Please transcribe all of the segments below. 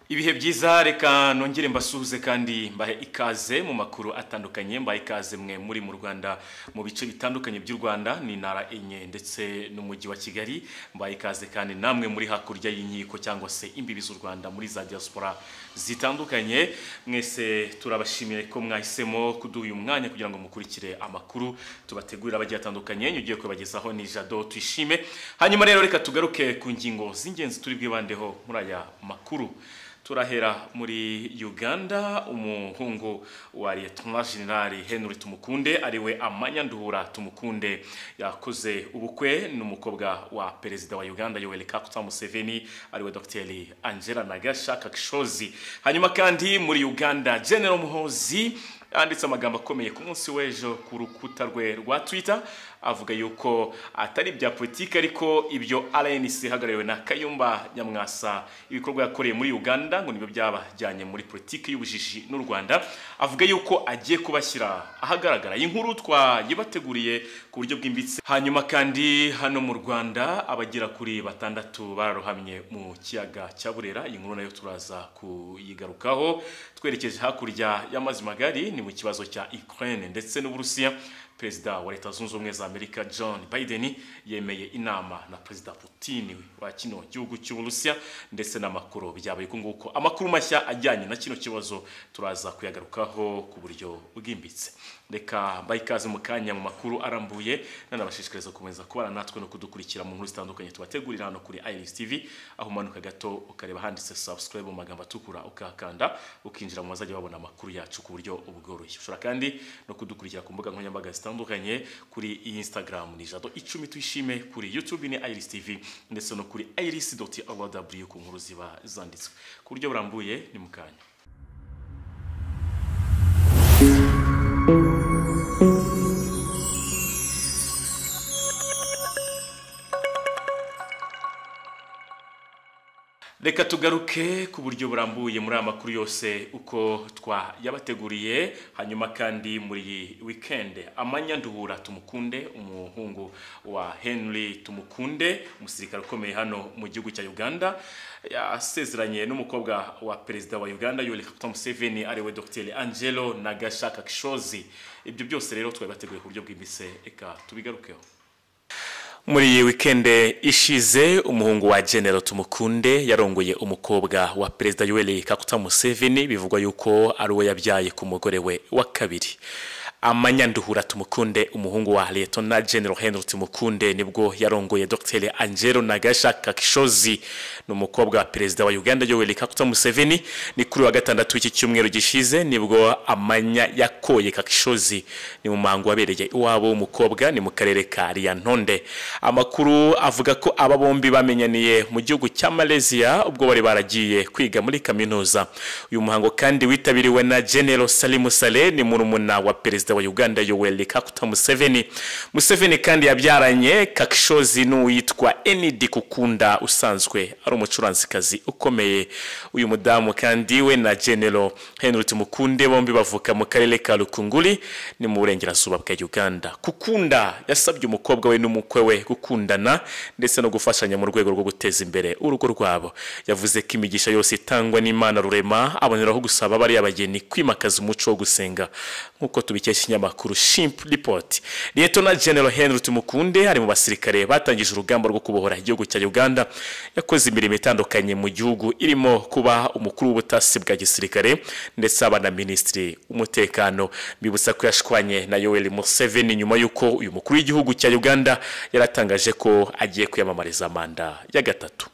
ibihe byiza reka nongere mbasuhuze kandi mbahe ikaze mu makuru atandukanye mbahe ikaze mwe muri mu rwanda mu bice bitandukanye by'u rwanda ni intara enye ndetse n'umujyi wa kigali mbahe ikaze kandi namwe muri hakurya y'inkiko cyangwa se imbibi z'u rwanda muri za diaspora zitandukanye mwese turabashimiye ko mwahisemo kuduha uyu mwanya kugira ngo mukurikire amakuru tubategurira abagiye atandukanye ugiye kubagezaho ni jado tuyishime hanyuma rero reka tugaruke ku ngingo z'ingenzi turi bwibandeho muri aya makuru turahera muri uganda umuhungu wa liyetona generali henry tumukunde ariwe amanyanduhura tumukunde yakoze ubukwe n'umukobwa wa perezida wa uganda yoweri kaguta museveni ariwe dogiteri angela nagasha kakishozi hanyuma kandi muri uganda general muhozi yanditse amagambo akomeye ku munsi w'ejo ku rukuta rwe rwa twita avuga yuko atari ibya politiki ariko ibyo rnc ihagarariwe na kayumba nyamwasa ibikorwa yakoreye muri uganda ngo nibyo byabajyanye muri politiki y'ubujiji n'u rwanda avuga yuko agiye kubashyira ahagaragara inkuru twayibateguriye ku buryo bwimbitse hanyuma kandi hano mu rwanda abagera kuri batandatu bararohamye mu kiyaga cya burera iyi nkuru nayo turaza kuyigarukaho twerekeje hakurya y'amazi magari ni mu kibazo cya ukraine ndetse n'uburusiya perezida wa leta zunze ubumwe za amerika john biden yemeye inama na perezida putin wa kino gihugu cy'uburusiya ndetse n'amakuru byabaye uko nguko amakuru mashya ajyanye na kino kibazo turaza kuyagarukaho ku buryo bwimbitse reka mbaye ikaze mu kanya mu makuru arambuye nanabashishikariza gukomeza kubana natwe no kudukurikira mu nkuru zitandukanye tubategurira hano kuri iris tv aho umanuka gato ukareba handitse subscribe mu magambo atukura ukahakanda ukinjira mu bazajya babona amakuru yacu ku buryo bworoshye ushobora kandi no kudukurikira ku mbuga nkoranyambaga zitandukanye kuri instagram ni jado icumi tuyishime kuri youtube ni iris tv ndetse no kuri iris rw ku nkuru ziba zanditswe ku buryo burambuye ni mu kanya reka tugaruke ku buryo burambuye muri aya makuru yose uko twayabateguriye hanyuma kandi muri iyi wikende amanyanduhura tumukunde umuhungu wa henry tumukunde umusirikare ukomeye hano mu gihugu cya uganda yasezeranye n'umukobwa wa perezida wa uganda yoweri kaguta museveni ariwe dogiteri angelo nagashaka kishozi ibyo byose rero twabibateguye ku buryo bwimbitse reka tubigarukeho muri iyi wikende ishize umuhungu wa genero tumukunde yarongoye umukobwa wa perezida yoweri kaguta museveni bivugwa yuko ari uwo yabyaye ku mugore we wa kabiri amanyanduhura tumukunde umuhungu wa letona general henry tumukunde nibwo yarongoye dr angelo nagasha kakishozi n'umukobwa wa perezida wa uganda yoweri kaguta museveni ni kuri wa gatandatu w'iki cyumweru gishize nibwo amanya yakoye kakishozi ni mu muhango wabereye iwabo w'umukobwa ni mu karere ka riyantonde amakuru avuga ko aba bombi bamenyaniye mu gihugu cya malaysia ubwo bari baragiye kwiga muri kaminuza uyu muhango kandi witabiriwe na general salimu saleh ni murumuna wa perezida perezida wa uganda yoweri kaguta museveni museveni kandi yabyaranye kakishozi n'uwitwa enidi kukunda usanzwe ari umucuranzikazi ukomeye uyu mudamu kandi we na genero henry tumukunde bombi bavuka mu karere ka rukunguri ni mu burengerazuba bwa uganda kukunda yasabye umukobwa we n'umukwe we gukundana ndetse no gufashanya mu rwego rwo guteza imbere urugo rwabo yavuze ko imigisha yose itangwa n'imana rurema aboneraho gusaba bari abageni kwimakaza umuco wo gusenga nk'uko tubikira dukesha ikinyamakuru shimp report liyetona general henry tumukunde ari mu basirikare batangije urugamba rwo kubohora igihugu cya uganda yakoze imirimo itandukanye mu gihugu irimo kuba umukuru w'ubutasi bwa gisirikare ndetse aba na minisitiri w'umutekano bibutsa ko yashwanye na yoweri museveni nyuma y'uko uyu mukuru w'igihugu cya uganda yaratangaje ko agiye kwiyamamariza manda ya gatatu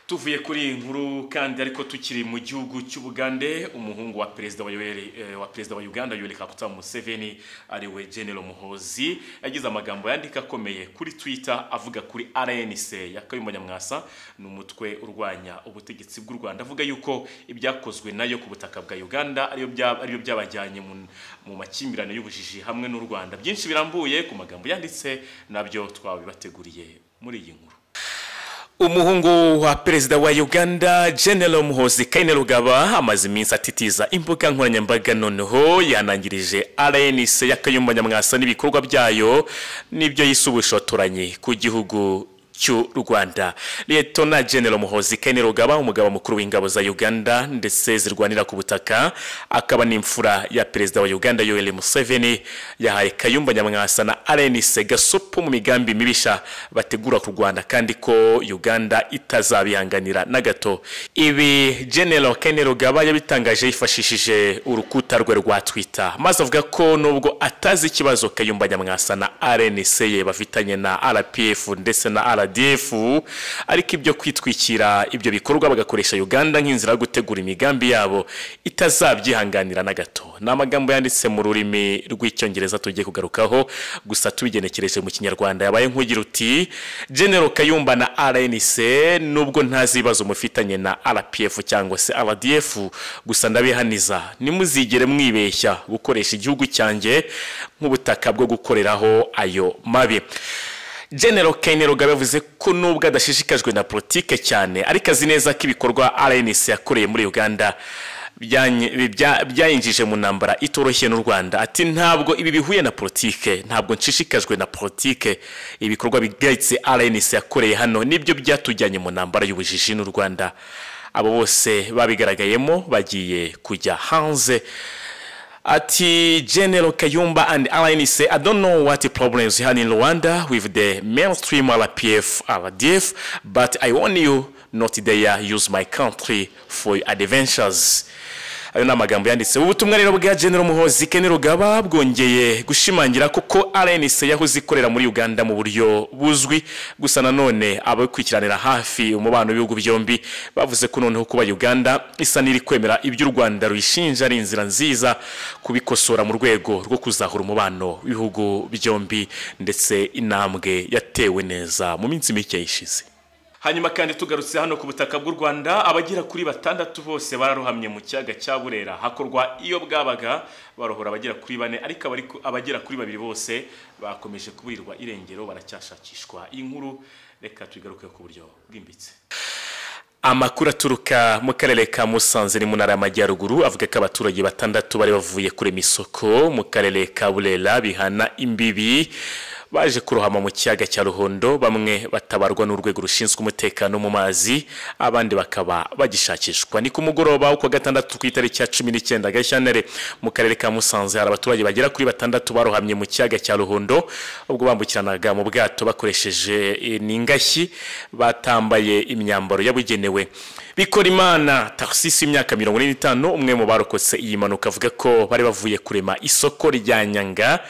tuvuye kuri iyi nkuru kandi ariko tukiri mu gihugu cy'ubugande umuhungu wa perezida wa yoweri wa perezida wa uganda yoweri kaguta museveni ariwe general muhozi yagize amagambo yandika akomeye kuri twitter avuga kuri rnc ya kayumba nyamwasa ni umutwe urwanya ubutegetsi bw'u rwanda avuga yuko ibyakozwe nayo ku butaka bwa uganda ariyo byabajyanye mu makimbirane y'ubujiji hamwe n'u rwanda byinshi birambuye ku magambo yanditse nabyo twabibateguriye muri iyi nkuru umuhungu wa perezida wa uganda general muhozi kainerugaba amaze iminsi atitiza imbuga nkoranyambaga noneho yanangirije rnc y'akayumba nyamwasa n'ibikorwa byayo n'ibyo yise ubushotoranyi ku gihugu cy'u rwanda liyetona genero muhozi kene rugaba umugaba mukuru w'ingabo za uganda ndetse zirwanira ku butaka akaba n'imfura ya perezida wa uganda yoweri museveni yahaye kayumba nyamwasa na rnc gasupu mu migambi mibisha bategura ku rwanda kandi ko uganda itazabihanganira na gato ibi genero kene rugaba yabitangaje yifashishije urukuta rwe rwa twitter maze avuga ko nubwo atazi ikibazo kayumba nyamwasa na rnc ye bafitanye na rpf ndetse na rdf ariko ibyo kwitwikira ibyo bikorwa bagakoresha uganda nk'inzira yo gutegura imigambi yabo itazabyihanganira na gato ni amagambo yanditse mu rurimi rw'icyongereza tugiye kugarukaho gusa tubigenekereje mu kinyarwanda yabaye nk'ugira uti genero kayumba na rnc nubwo ntazi ibibazo mufitanye na rpf cyangwa se rdf gusa ndabihaniza ntimuzigere mwibeshya gukoresha igihugu cyanjye nk'ubutaka bwo gukoreraho ayo mabi genero kane rugabe yavuze ko nubwo adashishikajwe na politike cyane ariko azi neza ko ibikorwa rnc yakoreye muri uganda byayinjije mu ntambara itoroshye n'u rwanda ati ntabwo ibi bihuye na politike ntabwo nshishikajwe na politike ibikorwa bigayitse rnc yakoreye hano nibyo byatujyanye mu ntambara y'ubujiji n'u rwanda abo bose babigaragayemo bagiye kujya hanze ati General Kayumba and Alain say, I don't know what the problems you had in Rwanda with the mainstream RPF, RDF, but I warn you not dare use my country for adventures. ayo ni amagambo yanditse ubutumwa rero bwa genero muhozi kene rugaba bwongeye gushimangira koko rnc yahoze ikorera muri uganda mu buryo buzwi gusa nanone abakwikiranira hafi umubano w'ibihugu byombi bavuze ko noneho kuba uganda isa n'iri kwemera ibyo u rwanda ruyishinja ari inzira nziza kubikosora mu rwego rwo kuzahura umubano w'ibihugu byombi ndetse intambwe yatewe neza mu minsi mike ishize hanyuma kandi tugarutse hano ku butaka bw'u rwanda abagera kuri batandatu bose bararohamye mu kiyaga cya burera hakorwa iyo bwabaga barohora abagera kuri bane ariko abagera kuri babiri bose bakomeje kuburirwa irengero baracyashakishwa iyi nkuru reka tugaruke ku buryo bwimbitse amakuru aturuka mu karere ka musanze ni mu ntara y'amajyaruguru avuga ko abaturage batandatu bari bavuye kurema isoko mu karere ka burera bihana imbibi baje kurohama mu kiyaga cya ruhondo bamwe batabarwa n'urwego rushinzwe umutekano mu mazi abandi bakaba bagishakishwa ni ku mugoroba wo kuwa gatandatu ku itariki ya cumi n'icyenda gashyantare mu karere ka musanze hari abaturage bagera kuri batandatu barohamye mu kiyaga cya ruhondo ubwo bambukiranaga mu bwato bakoresheje n'ingashyi batambaye imyambaro yabugenewe bikora imana taxis y'imyaka mirongo ine n'itanu umwe mu barokotse iyi mpanuka avuga ko bari bavuye kurema isoko rya nyanga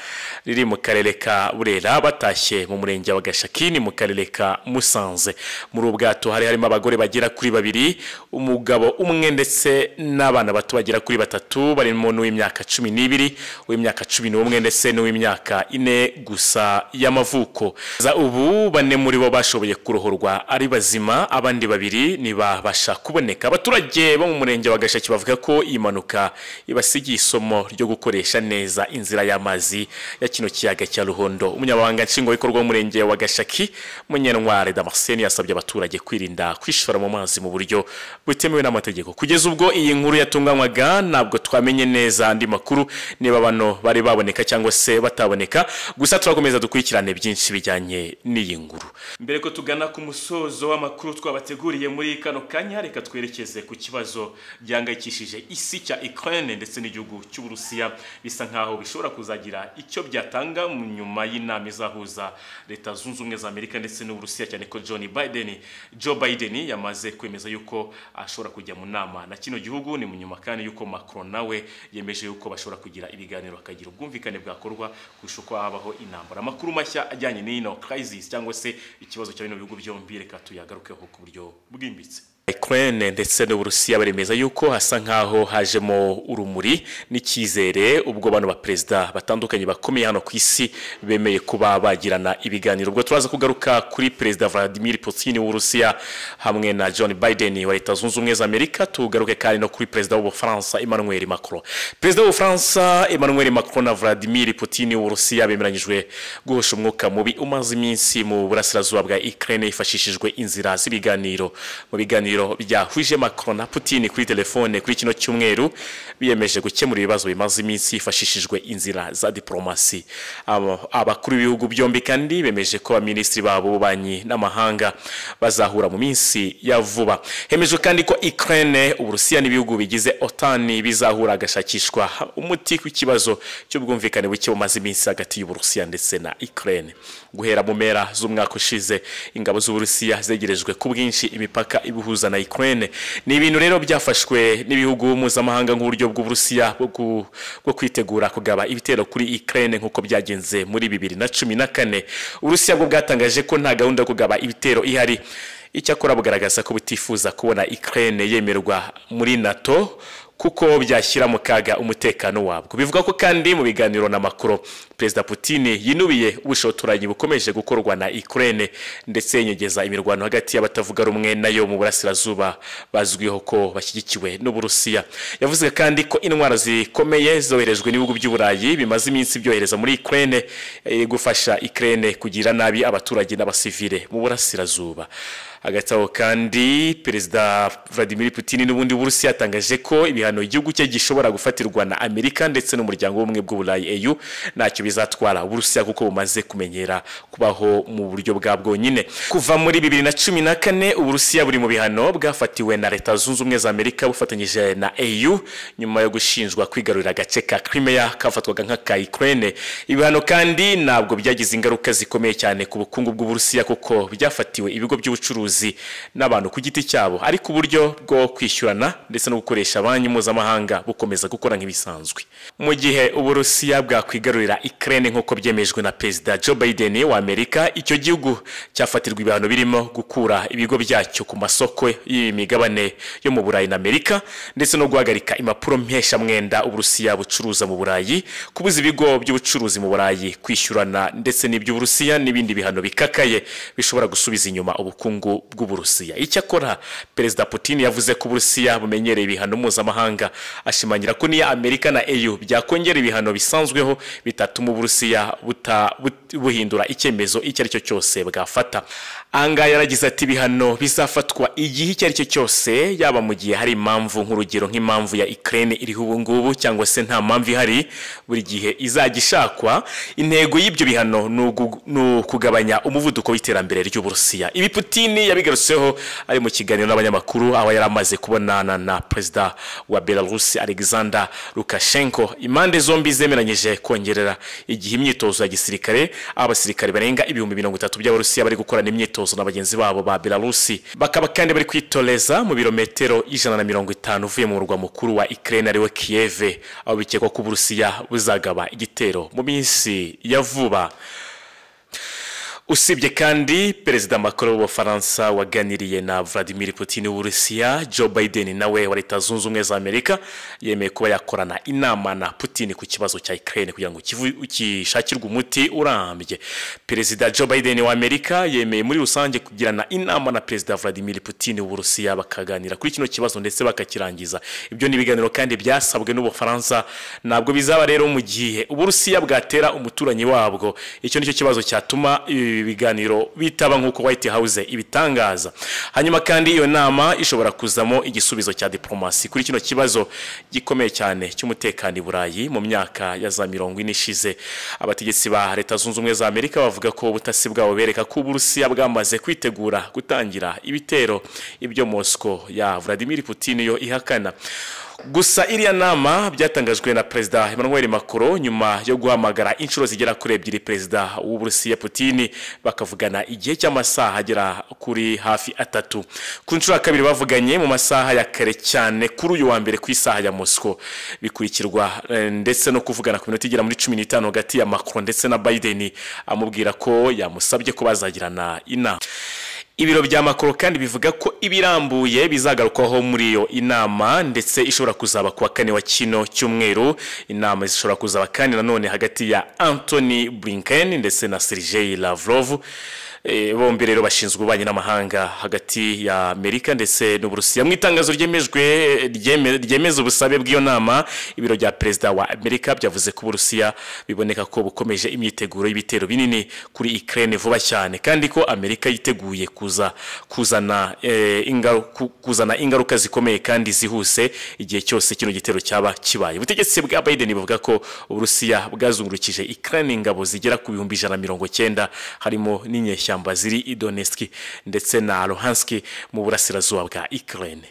riri mu karere ka burera batashye mu murenge wa gashakini mu karere ka musanze muri ubwato hari harimo abagore bagera kuri babiri umugabo umwe ndetse n'abana bato bagera kuri batatu barimo n'uw'imyaka cumi n'ibiri uw'imyaka cumi n'umwe ndetse n'uw'imyaka ine gusa y'amavuko ubu bane muri bo bashoboye kurohorwa ari bazima abandi babiri ntibabasha kuboneka abaturage bo mu murenge wa gashaki bavuga ko iyi mpanuka ibasigiye isomo ryo gukoresha neza inzira y'amazi ya kino kiyaga cya ruhondo umunyamabanga nshingwabikorwa w'umurenge wa gashaki munyentware damascene yasabye abaturage kwirinda kwishora mu mazi mu buryo butemewe n'amategeko kugeza ubwo iyi nkuru yatunganywaga ntabwo twamenye neza andi makuru niba bano bari baboneka cyangwa se bataboneka gusa turakomeza dukurikirane byinshi bijyanye n'iyi nkuru mbere ko tugana ku musozo w'amakuru twabateguriye muri kano kanya reka twerekeze ku kibazo gihangayikishije isi cya ukraine ndetse n'igihugu cy'uburusiya bisa nkaho bishobora kuzagira icyo byatanga mu nyuma y'inama inama izahuza leta zunze ubumwe za amerika ndetse n'uburusiya cyane ko john biden joe biden yamaze kwemeza yuko ashobora kujya mu nama na kino gihugu ni mu nyuma kandi yuko macron nawe yemeje yuko bashobora kugira ibiganiro bakagira ubwumvikane bwakorwa kurusha uko habaho intambara amakuru mashya ajyanye n'ino crisis cyangwa se ikibazo cya bino bihugu byombi reka tuyagarukeho ku buryo bwimbitse Ukraine ndetse n'Uburusiya baremeza yuko hasa nkaho hajemo urumuri n'icyizere ubwo bano baperezida batandukanye bakomeye hano ku isi bemeye kuba bagirana ibiganiro ubwo turaza kugaruka kuri perezida Vladimir Putin w'Uburusiya hamwe na John Biden wa Leta Zunze Ubumwe za Amerika tugaruke kandi no kuri perezida w'Ubufaransa Emmanuel Macron perezida w'Ubufaransa Emmanuel Macron na Vladimir Putin w'Uburusiya bemeranyijwe guhosha umwuka mubi umaze iminsi mu burasirazuba bwa Ukraine hifashishijwe inzira z'ibiganiro mu biganiro byahuje Macron na Putin kuri telefone kuri kino cyumweru biyemeje gukemura ibibazo bimaze iminsi hifashishijwe inzira za diplomasi Abo- abakuru b'ibihugu byombi kandi bemeje ko abaminisitiri babo b'ububanyi n'amahanga bazahura mu minsi ya vuba hemejwe kandi ko Ukraine Uburusiya n'ibihugu bigize otani bizahura hagashakishwa umuti w'ikibazo cy'ubwumvikane buke bumaze iminsi hagati y'Uburusiya ndetse na Ukraine guhera mu mpera z'umwaka ushize ingabo z'Uburusiya zegerejwe ku bwinshi imipaka ibihuza na Ukraine ni ibintu rero byafashwe n'ibihugu mpuzamahanga nk'uburyo bw'Uburusiya bwo ku- bwo kwitegura kugaba ibitero kuri Ukraine nk'uko byagenze muri bibiri na cumi na kane Uburusiya bwo bwatangaje ko nta gahunda yo kugaba ibitero ihari icyakora bugaragaza ko butifuza kubona Ukraine yemerwa muri NATO kuko byashyira mu kaga umutekano wabwo bivuga ko kandi mu biganiro na Macron Perezida Putin yinubiye ubushotoranyi bukomeje gukorwa na Ukraine ndetse yenyegeza imirwano hagati y'abatavuga rumwe nayo mu burasirazuba bazwiho ko bashyigikiwe n'Uburusiya yavuze kandi ko intwaro zikomeye zoherejwe n'ibihugu by'Uburayi bimaze iminsi byohereza muri Ukraine eh, gufasha Ukraine kugira nabi abaturage n'abasivile mu burasirazuba hagati aho kandi perezida vladimir putin n'ubundi burusiya yatangaje ko ibihano igihugu cye gishobora gufatirwa na amerika ndetse n'umuryango w'ubumwe bw'uburayi eu ntacyo bizatwara uburusiya kuko bumaze kumenyera kubaho mu buryo bwa bwonyine kuva muri bibiri na cumi na kane uburusiya buri mu bihano bwafatiwe na leta zunze ubumwe za amerika bufatanyije na eu nyuma yo gushinjwa kwigarurira agace ka crimea kafatwaga nk'aka ukraine ibihano kandi ntabwo byagize ingaruka zikomeye cyane ku bukungu bw'uburusiya kuko byafatiwe ibigo by'ubucuruzi n'abantu ku giti cyabo ariko uburyo bwo kwishyurana ndetse no gukoresha banki mpuzamahanga bukomeza gukora nk'ibisanzwe mu gihe uburusiya bwakwigarurira Ukraine nk'uko byemejwe na perezida Joe Biden wa Amerika icyo gihugu cyafatirwa ibihano birimo gukura ibigo byacyo ku masoko y'imigabane yo mu Burayi na Amerika ndetse no guhagarika impapuro mpeshamwenda uburusiya bucuruza mu Burayi kubuza ibigo by'ubucuruzi mu Burayi kwishyurana ndetse n'iby'uburusiya n'ibindi bihano bikakaye bishobora gusubiza inyuma ubukungu bw'uburusiya icyakora perezida Putin yavuze ko uburusiya bumenyereye ibihano mpuzamahanga ashimangira ko niyo Amerika na EU byakongera ibihano bisanzweho bitatuma uburusiya buta- but- buhindura icyemezo icyo ari cyo cyose bwafata ahangaha yaragize ati ibihano bizafatwa igihe icyo ari cyo cyose yaba mu gihe hari impamvu nk'urugero nk'impamvu ya Ukraine iriho ubu ngubu cyangwa se nta mpamvu ihari buri gihe izajya ishakwa intego y'ibyo bihano ni ugu- ni ukugabanya umuvuduko w'iterambere ry'uburusiya ibi Putin yabigarutseho ari mu kiganiro n'abanyamakuru aho yari amaze kubonana na perezida wa Belarus Alexander Lukashenko impande zombi zemeranyije kongerera igihe imyitozo ya gisirikare aho abasirikare barenga ibihumbi mirongo itatu by'abarusiya bari gukorana imyitozo na bagenzi babo ba Belarusi bakaba kandi bari kwitoreza mu birometero ijana na mirongo itanu uvuye mu murwa mukuru wa Ukraine ariwe Kiev aho bikekwa ko Uburusiya buzagaba igitero mu minsi ya vuba usibye kandi perezida Macron w'ubufaransa waganiriye na Vladimir Putin w'Uburusiya Joe Biden nawe wa leta zunze ubumwe za Amerika yemeye kuba yakorana inama na Putin ku kibazo cya Ukraine kugira ngo kivu- gishakirwe umuti urambye perezida Joe Biden wa Amerika yemeye muri rusange kugirana inama na perezida Vladimir Putin w'Uburusiya bakaganira kuri kino kibazo ndetse bakakirangiza ibyo ni ibiganiro kandi byasabwe n'Ubufaransa ntabwo bizaba rero mu gihe Uburusiya bwatera umuturanyi wabwo icyo nicyo kibazo cyatuma ibi biganiro bitaba nk'uko White House ibitangaza hanyuma kandi iyo nama ishobora kuzamo igisubizo cya diplomasi kuri kino kibazo gikomeye cyane cy'umutekano i Burayi mu myaka ya za mirongo ine ishize abategetsi ba leta zunze ubumwe za Amerika bavuga ko ubutasi bwabo bereka ko Uburusiya bwamaze kwitegura gutangira ibitero ibyo Moscow ya Vladimir Putin yo ihakana gusa iriya nama byatangajwe na perezida emmanuel macron nyuma yo guhamagara inshuro zigera kuri ebyiri perezida w'uburusiya putin bakavugana igihe cy'amasaha agera kuri hafi atatu ku nshuro ya kabiri bavuganye mu masaha ya kare cyane kuri uyu wa mbere ku isaha ya moscow bikurikirwa eh, ndetse no kuvugana ku minota igera muri cumi n'itanu hagati ya macron ndetse na biden amubwira ko yamusabye ko bazagirana inama ibiro bya makoro kandi bivuga ko ibirambuye bizagarukwaho muri iyo inama ndetse ishobora kuzaba kuwa kane wa kino cyumweru inama zishobora kuzaba kandi nanone hagati ya Anthony Blinken ndetse na Sergei Lavrov Eh, bombi rero bashinzwe ububanyi n'amahanga hagati ya amerika ndetse n'uburusiya mu itangazo ryemejwe ryeme- ryemeza ubusabe bw'iyo nama ibiro bya perezida wa amerika byavuze ko uburusiya biboneka ko bukomeje imyiteguro y'ibitero binini kuri ukraine vuba cyane kandi ko amerika yiteguye kuza kuzana eh, ingaru- ku- kuzana ingaruka zikomeye kandi zihuse igihe cyose kino gitero cyaba kibaye ubutegetsi bwa biden buvuga ko uburusiya bwazungurukije ukraine ingabo zigera ku bihumbi ijana na mirongo cyenda harimo n'inyeshyamba ziri i donetsk ndetse na luhansk mu burasirazuba bwa ukraine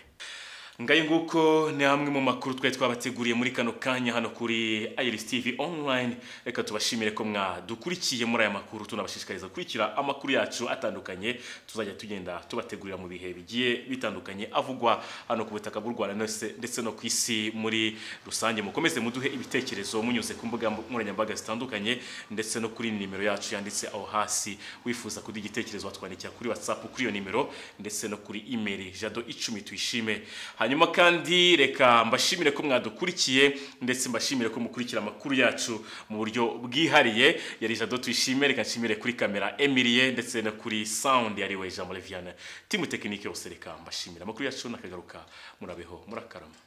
ngayo nguko ni hamwe mu makuru twari twabateguriye muri kano kanya hano kuri iris tv online reka tubashimire ko mwadukurikiye muri aya makuru tunabashishikariza gukurikira amakuru yacu atandukanye tuzajya tugenda tubategurira mu bihe bigiye bitandukanye avugwa hano ku butaka bw'u rwanda ndetse ndetse no ku isi muri rusange mukomeze muduhe ibitekerezo munyuze ku mbuga nkoranyambaga zitandukanye ndetse no kuri nimero yacu yanditse aho hasi wifuza kuduha igitekerezo watwandikira kuri whatsapp kuri iyo nimero ndetse no kuri email jado icumi tuyishime hanyuma kandi reka mbashimire ko mwadukurikiye ndetse mbashimire ko mukurikira amakuru yacu mu buryo bwihariye yari jado tuyishime reka nshimire kuri kamera emilie ndetse no kuri sound yari we jean moleviane timu tekinike yose reka mbashimire amakuru yacu n'akagaruka murabeho murakarama